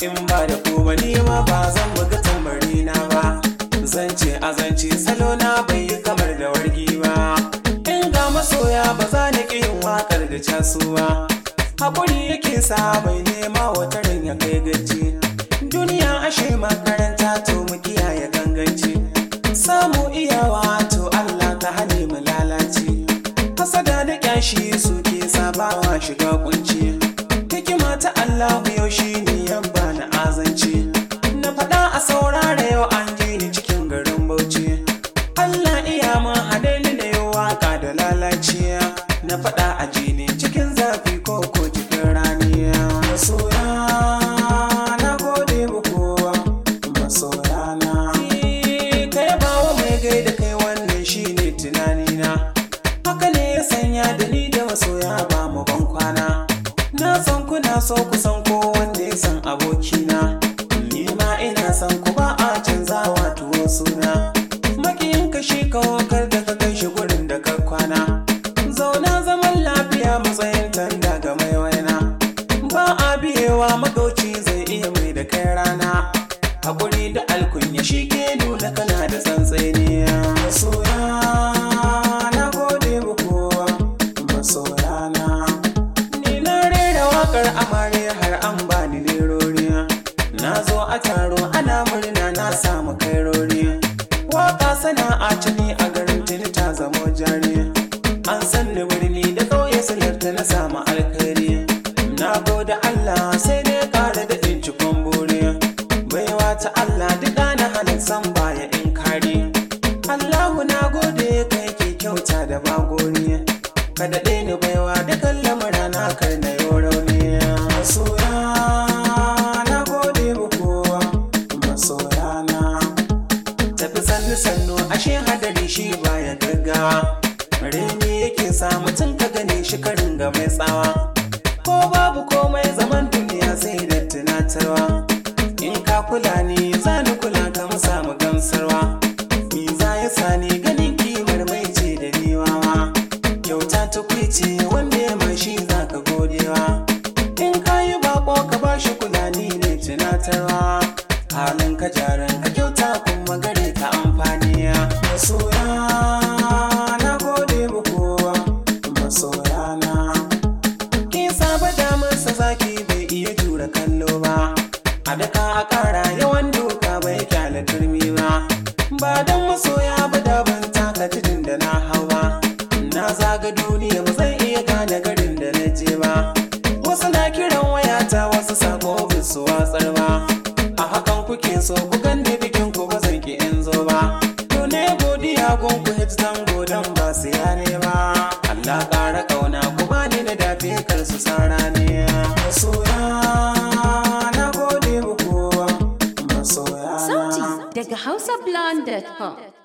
in ba da ku ba ni ma ba zan buga tambari na ba zance azance salo na bai yi kamar da wargi ba in ga masoya ba za ni ƙi yin waƙar da casuwa haƙuri yake sa bai nema wata ran ya kai gaci duniya ashe makaranta to mu kiyaye ganganci samu iyawa to Allah ka hane mu lalace hasada da kyashi suke sabawa shiga kunci hikima ta Allah yau shine yan bani azanci na faɗa a saurara yau an ji ni cikin garin Bauchi Allah iya mun hade ni da yau waka da lalaciya na faɗa a ji ni cikin zafi ko ko cikin raniya masoya na gode muku masoya na kai bawa mai gaida kai wannan shine tunanina haka ne ya sanya da ni da masoya ba mu ban kwana na san kuna so ku san ko wanda ya san abokina ni ma ina san ku ba a canzawa tuwo suna makiyin ka shi kawo kar da ka kai shi gurin da ka kwana zauna zaman lafiya matsayin tanda ga mai waina ba a biyewa magauci zai iya mai da kai rana hakuri da alkunya shi ke nuna kana da tsantsani masoya na gode muku masoya na ni na rera wakar amare har an bani nerori na zo a taro ana murna na samu kairori waka sana'a ce ni a garin tuni ta zamo jari an san ni birni da ƙauye salarta na samu alkhairi na gode Allah sai dai ƙara da in ci kwambore baiwa ta Allah duk na halin san baya in kare Allahu na gode kai ke kyauta da bagori ka daɗe ni baiwa dukan lamura na kar na yau rauni masoya na gode muku masoya na tafi sannu sannu ashe hadari shi baya gaggawa reni yake sa mutum ka gane shi karin ga mai tsawa ko babu komai zaman duniya sai da tunatarwa in ka kula ni za ni kula ka mu samu gamsarwa ni za ya sani ganin kimar mai ce da niwawa kyauta ta kwice wanda ya mashi za ka godewa in ka yi bako ka ba shi kula ni ne tunatarwa halin ka jaran ka kyauta kuma gare ka amfani masoya na gode muku masoya na Kin saba damarsa zaki bai iya jura kallo ba A daka a kara yawan doka bai kyale turmi ba Ba dan masoya ba da ban taka tudun da na hau ba Na zaga duniya ba zan iya gane garin da na je ba Wasu na kiran wayata wasu sako bin su watsar ba A hakan kuke so ku ganni bikin ku ba zan ki in zo ba To ne godiya gun ku hit zango dan ba su yane ba Allah ƙara ƙauna ku bani da dafe kar su sara ne masoya na gode muku masoya na Sauti daga hausablonde.com.